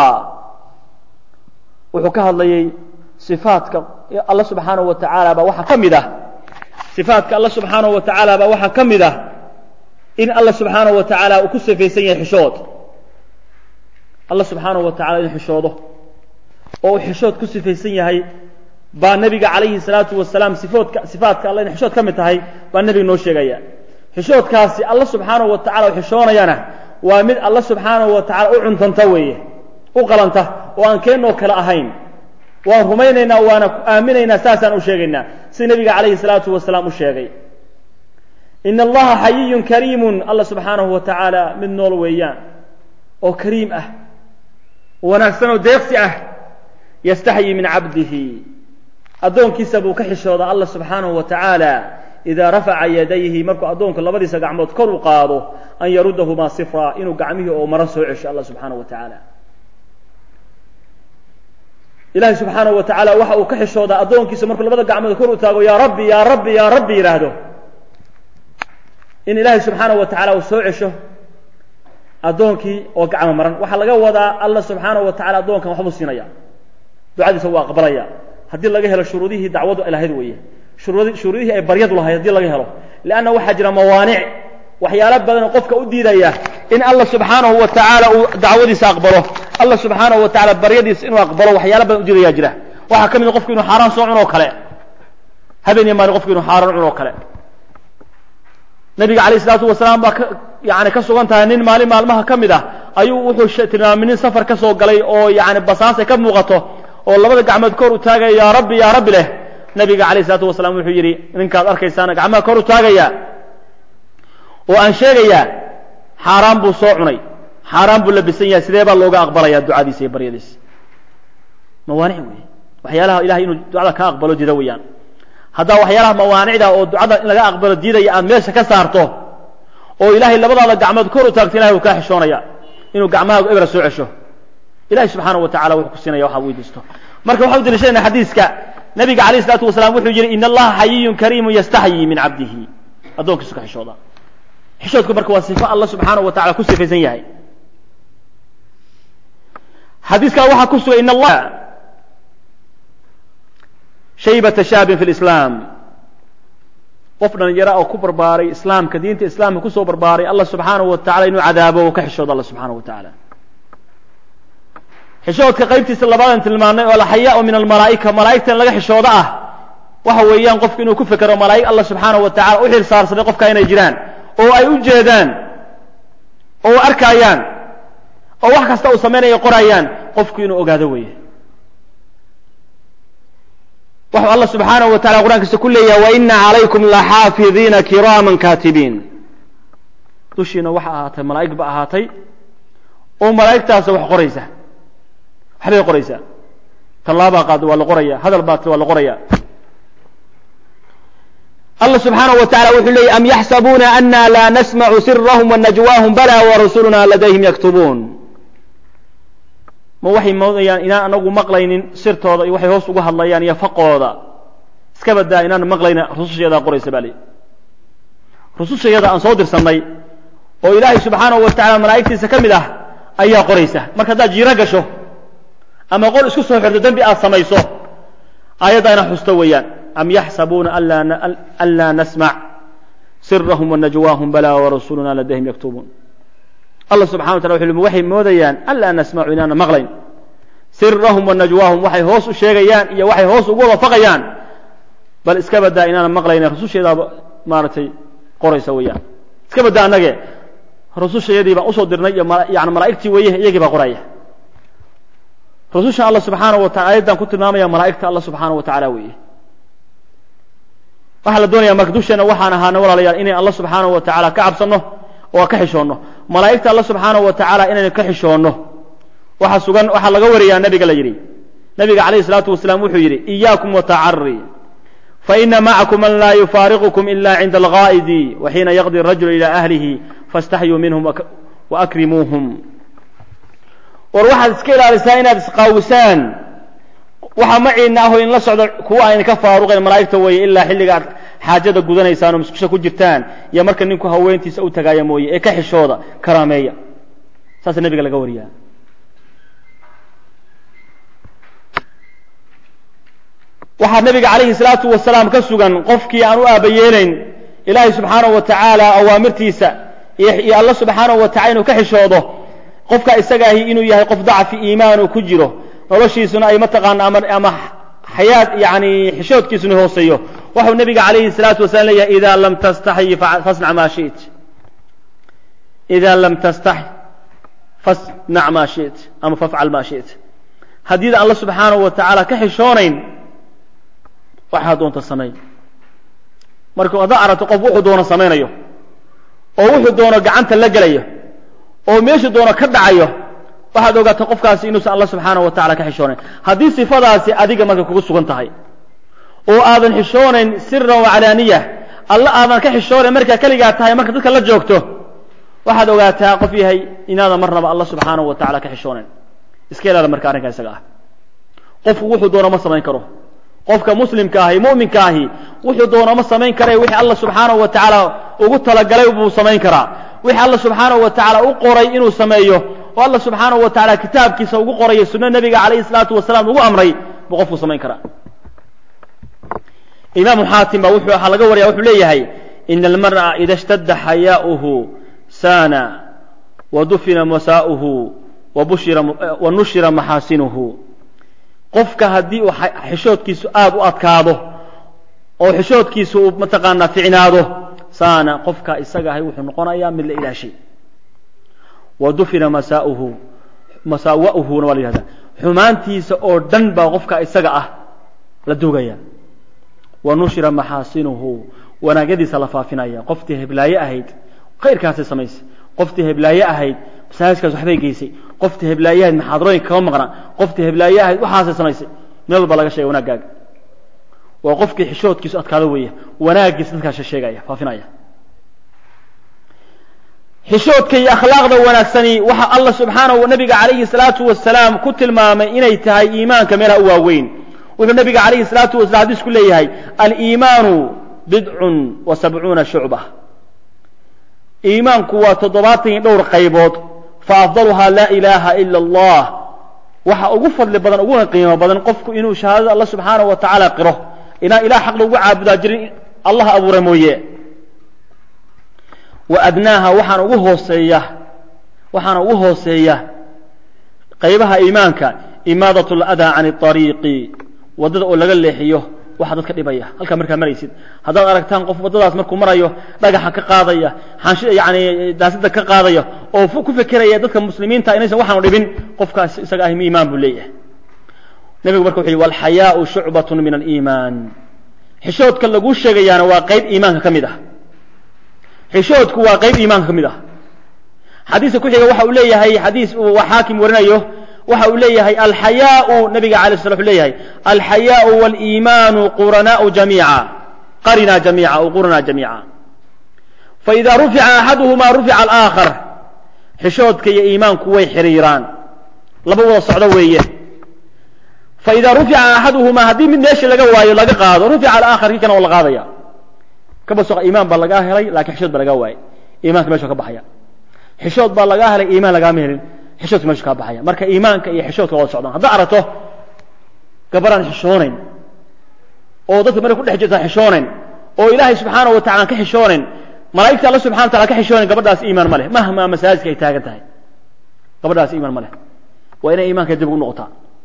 wuxuu ka hadlayay صifaatka alla subxaanaه wa tacaala baa waxaa ka mid ah صifaatka alla subxaanaه wa tacaala baa waxaa ka mid ah in alla subxaanaه wa tacaala uu ku sifaysan yahay xishood alla subxaanaه wa tacala inuu xishoodo oo uu xishood ku sifaysan yahay baa nebiga calayhi الsalaatu wasalaam sifoodka sifaatka alla inay xishood ka mid tahay baa nebiga noo sheegaya xishoodkaasi alla subxaanaه wa tacala u xishoonayana waa mid alla subxaanaه wa tacala u cuntanta weeye u qalanta oo aan keenoo kale ahayn waan rumaynaynaa waana aaminaynaa saasaan u sheegaynaa sida nebiga calayhi الsalaatu wasalaam u sheegay in allaha xayiyu kariimu alla subxaanahu wa tacaala mid nool weeyaan oo kariim ah wanaagsan oo deeqsi ah yastaxyi min cabdihi addoonkiisa buu ka xishoodaa alla subxaanahu wa tacaala idaa rafaca yadayhi markuu addoonku labadiisa gacmood kor u qaado an yarudahumaa sifra inuu gacmihii oo maro soo cesho alla subxaanahu wa tacaala ilahay subxaanahu wa tacaala waxa uu ka xishoodaa addoonkiisa markuu labada gacmood kor u taago yaa rabbi yaa rabbi yaa rabbi yidhaahdo in ilaahay subxaanahu wa tacala uu soo cesho addoonkii oo gacmo maran waxaa laga wadaa alla subxaanahu wa tacala addoonkan waxbuu siinaya ducadiisa wuu aqbalaya haddii laga helo shuruudihii dacwadu ay lahayd weeye shuruudi shuruudihii ay baryadu lahayd haddii laga helo leanna waxaa jira mawaanic waxyaalo badan oo qofka u diidaya in alla subxaanahu wa tacaala uu dacwadiisa aqbalo alla subxaanahu wa tacala baryadiisa inuu aqbalo waxyaalo badan u diidaya jira waxaa ka mid a qofku inuu xaaraan soo cunoo kale habeen iyo maalin qofku inuu xaaraan cunoo kale nabiga alayh isalaatu wasalaam baa yani ka sugan tahay nin maalin maalmaha ka mid ah ayuu wuxuu tilmaamay nin safar ka soo galay oo yani basaasay ka muuqato oo labada gacmood kor u taagaya yaa rabbi yaa rabbi leh nabiga alayh isalaatu wasalaam wuxuu yidhi ninkaad arkaysaana gacmaha kor u taagaya oo aan sheegayaa xaaraan buu soo cunay xaaraan buu labisan yahay sidee baa looga aqbalaya ducadiisa iyo baryadiisa mawaanic wey waxyaalaha ilahay inuu ducada ka aqbalo dida weeyaan haddaa waxyaalaha mawaanicda oo ducada in laga aqbalo diidaya aad meesha ka saarto oo ilaahay labadaada gacmood kor u taagto ilahay uu kaa xishoonaya inuu gacmahaagu ebra soo cesho ilahay subxaanahu wa tacala wuxuu ku siinaya waxaad weydiisto marka waxaa u daliishadayna xadiiska nabiga alayh isalaatu wasalaam wuxuu yidhi in allaha xayiyun kariimu yastaxyi min cabdihi addoonkiisu ka xishooda xishoodku marka waa sifo alla subxaanahu wa tacala ku sifaysan yahay xadiiskaa waxaa ku sugan in allah shaybata shaabin fi lislaam qof dhalinyara oo ku barbaaray islaamka diinta islaamka kusoo barbaaray allah subxaanahu wa tacala inuu cadaabo oo ka xishoodo alla subxaanahu wa tacaala xishoodka qaybtiisa labaadan tilmaanay oo alxayaau min almalaa'ika malaa'igtan laga xishoodo ah waxa weeyaan qofku inuu ku fekero malaa'ig allah subxaanahu wa tacala u xil saarsaday qofka inay jiraan oo ay u jeedaan oo arkaayaan oo wax kasta uu samaynayo qorayaan qofku inuu ogaado weeye waxuu alla subxaanahu wa tacala qur'ankiisa ku leeyahay waina calaykum laxaafidiina kiraaman kaatibiin dushiina waxa ahaatay malaa'ig ba ahaatay oo malaa'igtaasa wax qoraysa waxbay qoraysaa tallaabaa qaada waa la qoraya hadal baa waa la qoraya allah subxaanaه wa tacala wuxuu leeyay am yaxsabuuna ana laa nasmacu sirahum wanajwaahum bala warasuluna ladayhim yaktubuun ma waxay moodayaan inaan anagu maqlaynin sirtooda iyo waxay hoos uga hadlayaan iyo faqooda iska badaa inaan maqlayna rusushayadaa qoraysa baa lii rusushayada aan soo dirsannay oo ilaahay subxaanahu wa tacala malaa'igtiisa ka mid ah ayaa qoraysa marka haddaad jiiro gasho ama qol isku soo xirto dembi aad samayso aayadda ina xusto weeyaan am yaxsabuuna an laa nasmac sirahum wanajwaahum bala warasuluna ladayhim yaktubuun allah subxana wa tala wuxu waxay moodayaan an laa nasmacu inaana maqlayn sirahum wanajwaahum waxay hoos u sheegayaan iyo waxay hoos ugu wafaqayaan bal iska badaa inaana maqlayna rususheedaaba maaragtay qoraysa weeyaan iska badaa annage rusushayadii baan usoo dirnay iyo yani malaa'igtii weeye iyagii baa qoraya rusushan alla subxaanaه wa taala ayaddan ku tilmaamaya malaa'igta alla subxaanaه wa tacaala weeye waxaa la doonaya marka dusheena waxaan ahaana walaalayaal inay alla subxaanaه wa tacaala ka cabsanno oo ka xishoonno malaa'igta alla subxaanaه wa tacaala inaynu ka xishoonno waxa sugan waxaa laga wariyaa nabiga la yidhi nabiga calayh الsalaatu wasalaam wuxuu yidhi إiyaakum watacari faina macakum man laa yufaariqukum ila cinda algaa'idi waxiina yaqdi الrajulu ilى ahlihi faاstaxyuu minhum waakrimuuhum war waxaad iska ilaalisaa inaad isqaawisaan waxa maciina aho in la socdo kuwa ayna ka faaruqayn malaa'igta weeye ilaa xilliga aad xaajada gudanaysaan oo muskusha ku jirtaan iyo marka ninku haweentiisa u tagaaya mooye ee ka xishooda karaameeya saasa nebiga laga wariyaa waxaa nebiga calayhi salaatu wasalaam ka sugan qofkii aan u aabayeelayn ilaahay subxaanahu wa tacaala awaamirtiisa iyo alla subxaanahu wa tacala inuu ka xishoodo qofka isaga ahi inuu yahay qof dacfi iimaan uu ku jiro noloshiisuna ay mataqaana ama ama xayaad yani xishoodkiisuna hooseeyo waxau nebiga calayhi salaatu wasalam leeyahay ida lam tastaxyi fasnac maa shit ida lam tastaxy fasnac maa shit ama fafcal maa shit haddiida alla subxaanahu wa tacaala ka xishoonayn waxaa doonta samayn marka haddaa aragto qof wuxuu doono samaynayo oo wuxuu doono gacanta la gelayo oo meeshu doono ka dhacayo waxaad ogaata qofkaasi inuusan alla subxaanaه wa tacala ka xishoonayn haddii sifadaasi adiga marka kugu sugan tahay oo aadan xishoonayn siran wacalaaniya alla aadan ka xishoonayn markaa keligaa tahay marka dadka la joogto waxaad ogaataa qof yahay inaadan marnaba alla subxaanaه wa tacala ka xishoonayn iska ilaada marka arrinka isaga ah qofku wuxuu doono ma samayn karo qofka muslimka ahi mu'minka ahi wuxuu doono ma samayn kare wixii alla subxaanaه wa tacaala ugu talagalay buu samayn karaa wixii alla subxaanaه wa tacaala u qoray inuu sameeyo oo alla subxaanaه wa tacaala kitaabkiisa ugu qorayo sunno nebiga calayhi الsalaatu wasalaam ugu amray buu qofku samayn karaa imaamu xaatim ba wuxuu waxaa laga waraya wuxuu leeyahay ina almar'a ida اshtadda xayaa'uhu saana wadufina masaa'uhu wa nushira maxaasinuhu qofka haddii uu xishoodkiisu aada u adkaado oo xishoodkiisu uu mataqaanaa ficnaado saana qofka isaga ahay wuxuu noqonayaa mid la ilaashay wa dufina masaauhu masaawa'uhuna waa la yihahdaa xumaantiisa oo dhan baa qofka isaga ah la dugaya wa nushira maxaasinuhu wanaagyadiisa la faafinaya qoftii heblaaye ahayd khayrkaasay samaysay qoftii heblaaye ahayd masaajidkaas waxbay geysay qoftii heblaaye ahayd maxaadarooyinka kama maqnaa qoftii heblaaye ahayd waxaasay samaysay meel walba laga sheegay wanaaggaaga waa qofkii xishoodkiisu adkaado weeye wanaaggiisa dadkaas sheegaya faafinaya xishoodka iyo akhlaaqda wanaagsani waxa allah subxaanahu nabiga calayhi salaatu wasalaam ku tilmaamay inay tahay iimaanka meelaha u waaweyn wuxuu nabiga calayhi salaatu wasalam xadiisku leeyahay aliimaanu bidcun wa sabcuuna shucba iimaanku waa toddobaatan iyo dhowr qaybood fa afdaluhaa laa ilaaha ila allah waxa ugu fadli badan uguna qiimo badan qofku inuu shahaadada alla subxaanahu wa tacaala qiro inaan ilah xaq lagu caabudaa jirin allah abuura mooye wa adnaaha waxaana ugu hooseeya waxaana ugu hooseeya qaybaha iimaanka imaadat ladaa can ariiqi waddada oo laga leexiyo waxa dadka dhibaya halkaa markaa maraysid haddaad aragtaan qof waddadaas markuu marayo dhagaxa ka qaadaya xanshi yani daasada ka qaadaya oo ku fekeraya dadka muslimiinta inaysan waxaanu dhibin qofkaas isaga ah iimaan buu leeyahay nebigu marka wuxu yhi walxayaau shucbatun min aliimaan xishoodka laguu sheegayaana waa qayb iimaanka ka mid ah xishoodku waa qayb iimaanka ka mid ah xadiiska ku xiga waxa uu leeyahay xadiis uu xaakim warinayo waxa uu leeyahay alxayaau nabiga alay sla u leeyahay alxayaau waliimaanu quranaau jamiica qarinaa jamiica aw qurinaa jamiica faإida rufica axaduhumaa rufica alآakhar xishoodka iyo iimaanku way xiriiraan laba wada socdo weeye faإida rufica axaduhumaa haddii mid meesha laga waayo laga qaado rufica alآakhar kii kana waa la qaadaya kaba soqa iimaan baa lagaa helay lakin xishood baa lagaa waayey iimaanka mesha ka baxaya xishood baa lagaa helay iimaan lagaama helin xishoodka mesha kaa baxaya marka iimaanka iyo xishoodka wada socdaan haddaa aragto gabaraan xishoonayn oo dadka markay ku dhex jirtaan xishoonayn oo ilaahay subxaanaه wa tacala aan ka xishoonayn malaa'igta alla subxana wa tacala ka xishoonayn gabadhaas iimaan ma leh mahmaa masaajidka ay taagan tahay gabadhaas iimaan ma leh waa inay iimaanka dib ugu noqotaa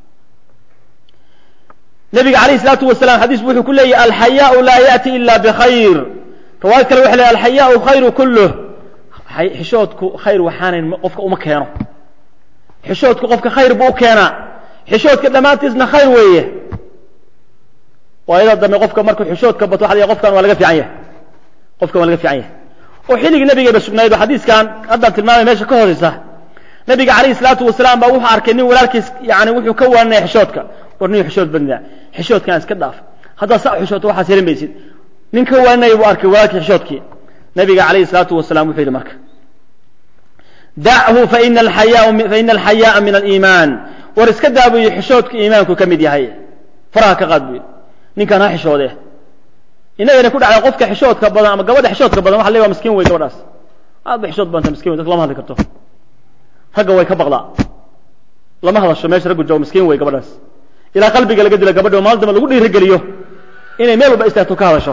nabiga alayh الsalaatu wasalaam xadiis wuxuu ku leeyahy alxayaau laa yaأti ila bkhayr riwaayad kale waxa ley alxayaau khayru kuluh xishoodku khayr waxaanayn qofka uma keeno xishoodku qofka khayr buu u keenaa xishoodka dhammaantiisna khayr weeye waayada dambe qofka markuu xishoodka bato waxa la qofkan waa laga fiican yahay qofkan waa laga fiican yahay oo xilligii nabigayba sugnayd oo xadiiskan haddaan tilmaamay meesha ka hooseysa nabiga calayhi salaatu wasalaam baa wuxuu arkay nin walaalkiis yani wuxuu ka waanaya xishoodka war nin xishood badnaa xishoodkaan iska dhaaf haddaad saa xishooto waxaas heli maysid nin ka waanaya buu arkay walaalkii xishoodkii nabiga calayhi salaatu wasalaam wuxuu yidhi marka dachu faina alxayaaa min aliimaan war iska daa buu yidhi xishoodku iimaanku ka mid yahay faraha ka qaad buu yidhi ninkaan ha xishoodee inagana ku dhacday qofka xishoodka badan ama gabadha xishoodka badan waxa la waa miskiin wey gabadhaas aad ba xishood badanta miskin wey dadka lama hadli karto ragga way ka baqdaa lama hadasho meesha raggu joogo miskiin wey gabadhaas ilaa qalbiga laga dilo gabadha maalin damba lagu dhiirigeliyo inay meel walba istaagto ka hadasho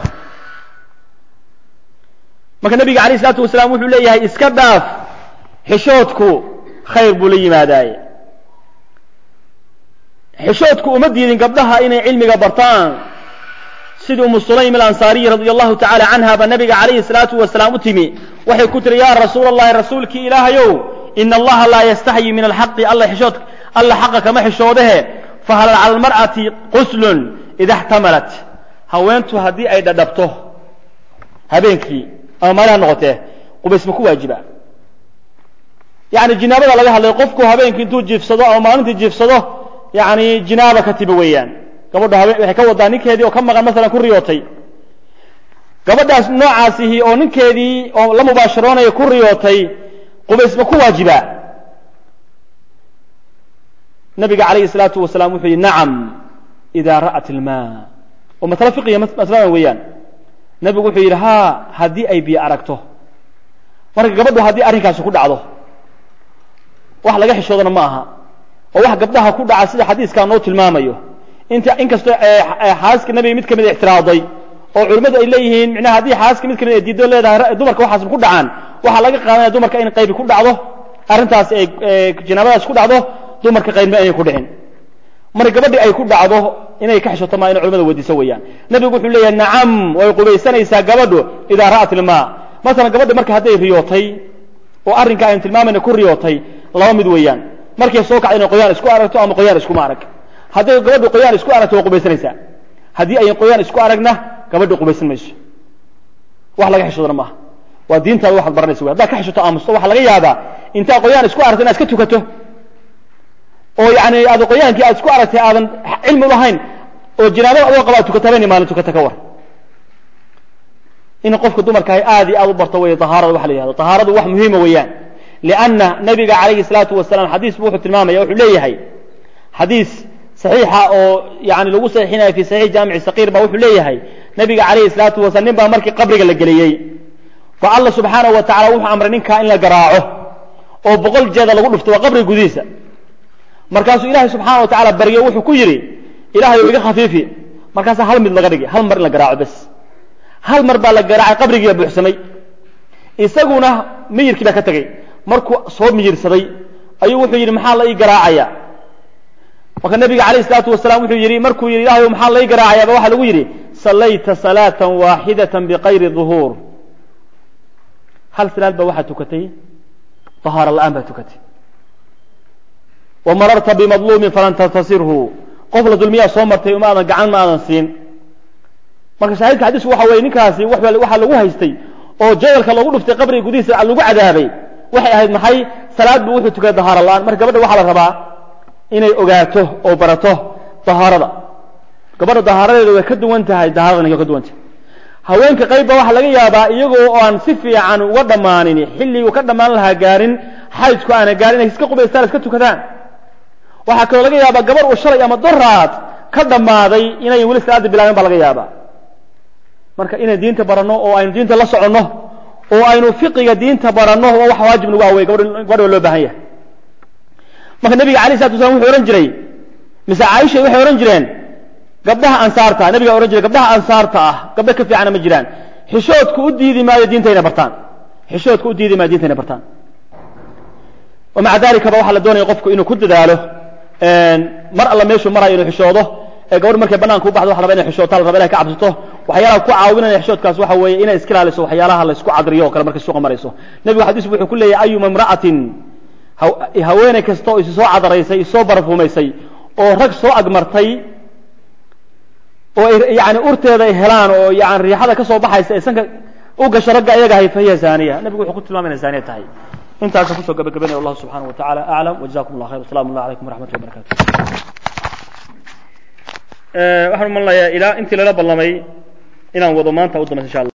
marka nabiga alayh isalaatu wasalaam wuxuu leeyahay iska dhaaf xishoodku khayr buu la yimaadaaye xishoodku uma diidin gabdhaha inay cilmiga bartaan sidii umu sulaym alansaariyi radi allahu tacala canha ba nabiga calayhi salaatu wasalaam u timi waxay ku tiri ya rasuula allahi rasuulkii ilaahayow ina allaha laa yastaxyi min alxaqi alla xishood alla xaqa kama xishoodahe fahal cala almar'ati quslun ida xtamalat haweentu haddii ay dhadhabto habeenkii ama maalin ha noqotee qubays ma ku waajiba yani jinaabada laga hadlay qofku habeenkii intuu jiifsado ama maalintii jiifsado yani jinaaba ka tiba weeyaan gabadha habe waxay ka wadaa ninkeedii oo ka maqan masalan ku riyootay gabadhaas noocaasihi oo ninkeedii oo la mubaasharoonaya ku riyootay qubays ma ku waajiba nabiga calayhi salaatu wasalaam wuxuu yihi nacam ida ra'at ilma oo masalo fiqiya masaladan weeyaan nabigu wuxuu yidhi ha haddii ay biyo aragto marka gabadhu haddii arrinkaasi ku dhacdo wax laga xishoodana ma aha oo wax gabdhaha ku dhaca sida xadiiskaa noo tilmaamayo inta inkastoo xaaska nabiga mid kamid ixtiraaday oo culimmadu ay leeyihiin micnaha haddii xaaska mid kamid ay diido leedahay dumarka waxaas ku dhacaan waxaa laga qaadanaya dumarka in qaybi ku dhacdo arrintaas ay jinaabadaas ku dhacdo dumarka qaybma inay ku dhicin marka gabadhi ay ku dhacdo inay ka xishoto maa ina culimada weydiiso weeyaan nabigu wuxuu leeyahay nacam way qubaysanaysaa gabadhu idaa ra'at ilmaa masalan gabadhi marka hadday riyootay oo arrinka aynu tilmaamayna ku riyootay laba mid weeyaan markay soo kacda inay qoyaan isku aragto ama qoyaan iskuma arag hadday gabadhu qoyaan isku aragto way qubaysanaysaa haddii ayan qoyaan isku aragna gabadhi qubaysan mayso wax laga xishoodana maaha waa diintaada waxaad baranaysa wey haddaad ka xishoto aamusto waxaa laga yaabaa intaad qoyaan isku aragto inaad iska tukato oo yani aad qoyaankii aad isku aragtay aadan cilmi ulahayn oo jinaabada adoo qaba ad tukato habeenii maalin tukata ka war in qofka dumarka ahy aad iyo aad u barto wey ahaarada waxa la yihahdo tahaaradu wax muhiima weeyaan lianna nabiga calayhi salaatu wasalaam xadiis bu wuxuu tilmaamaya wuxuu leeyahay xadiis saxiixa oo yani lagu saxiixinaya fi saxiix jaamici saqiir ba wuxuu leeyahay nabiga calayhi salaatu wasalam nin baa markii qabriga la geliyey fa alla subxaanahu wa tacala wuxuu amray ninkaa in la garaaco oo boqol jeeda lagu dhufto waa qabriga gudihiisa markaasuu ilaahay subxaana wa tacala baryo wuxuu ku yidhi ilahay iga khafiifi markaasaa hal mid laga dhigay hal mar in la garaaco bes hal mar baa la garaacay qabrigiiba buuxsamay isaguna miyirkii baa ka tegey markuu soo miyirsaday ayuu wuxuu yidhi maxaa la ii garaacaya marka nabiga calayh isalaatu wasalaam wuxuu yidhi markuu yidhi ilahay maxaa la ii garaacayaaba waxaa lagu yidhi sallayta salaata waaxidata biqayri duhuur hal salaad baa waxaad tukatay tahaaro la-aan baad tukatay wamararta bimadluumin falan tantasirhu qof la dulmiyaa soo martay uma aadan gacan ma aadan siin marka shaahidka xadiisku waxa weye ninkaasi waxaa lagu haystay oo jadalka loogu dhuftay qabriga gudihiisa lagu cadaabay waxay ahayd maxay salaad buu wuxuu tukaday dahaaro la-aan marka gabadha waxaa la rabaa inay ogaato oo barato dahaarada gabadha dahaaradeeda way ka duwan tahay dahaaradan way ka duwan tahay haweenka qaybba waxaa laga yaabaa iyagoo oo aan si fiican uga dhammaanin xilliguu ka dhammaan lahaa gaarin xaydku aana gaarin inay iska qubaystaan iska tukadaan waxaa kaloo laga yaabaa gabar uu shalay ama doraad ka dhammaaday inayn weli salaada bilaabin baa laga yaabaa marka inaynu diinta baranno oo aynu diinta la soconno oo aynu fiqiga diinta baranno oo wax waajib nagu awey gabadha loo baahan yahay marka nebiga alay slatu waslam wuxuu ohan jiray mise caaisha waxay odhan jireen gabdhaha ansaarta nabiga ohan jiray gabdhaha ansaarta ah gabdho ka fiicana ma jiraan xishoodku u diidi maayo diinta inay bartaan xishoodku u diidi maayo diinta inay bartaan wamaca dalikaba waxaa la doonaya qofku inuu ku dadaalo mar alla meeshuu marayo inuu xishoodo ee gabadh markay banaanka u baxdo waxa la raba inay xishootaa la raba inay ka cabsato waxyaalaha ku caawinaya xishoodkaas waxa weeye inay iska ilaaliso waxyaalaha la isku cadriyo o kale markay suuqa marayso nebigu xadiis wuxuu ku leeyahy ayuma imra'atin haweeney kasta oo isi soo cadaraysay isoo barfuumaysay oo rag soo agmartay oo yani urteeda ay helaan oo yani riixada ka soo baxaysa ay sanka u gasho ragga iyaga hay fahiya zaaniya nebigu wuxuu ku tilmaamay inay zaaniya tahay intaasa kusoo gabagabanaya wallahu subxanahu wa tacala aclam wajazakum allah khayr wasalam allah alaykum waraxmat llah barakatu waxaan umalayaa ilaa intii lala ballamay inaan wado maanta u dambaysa insha allah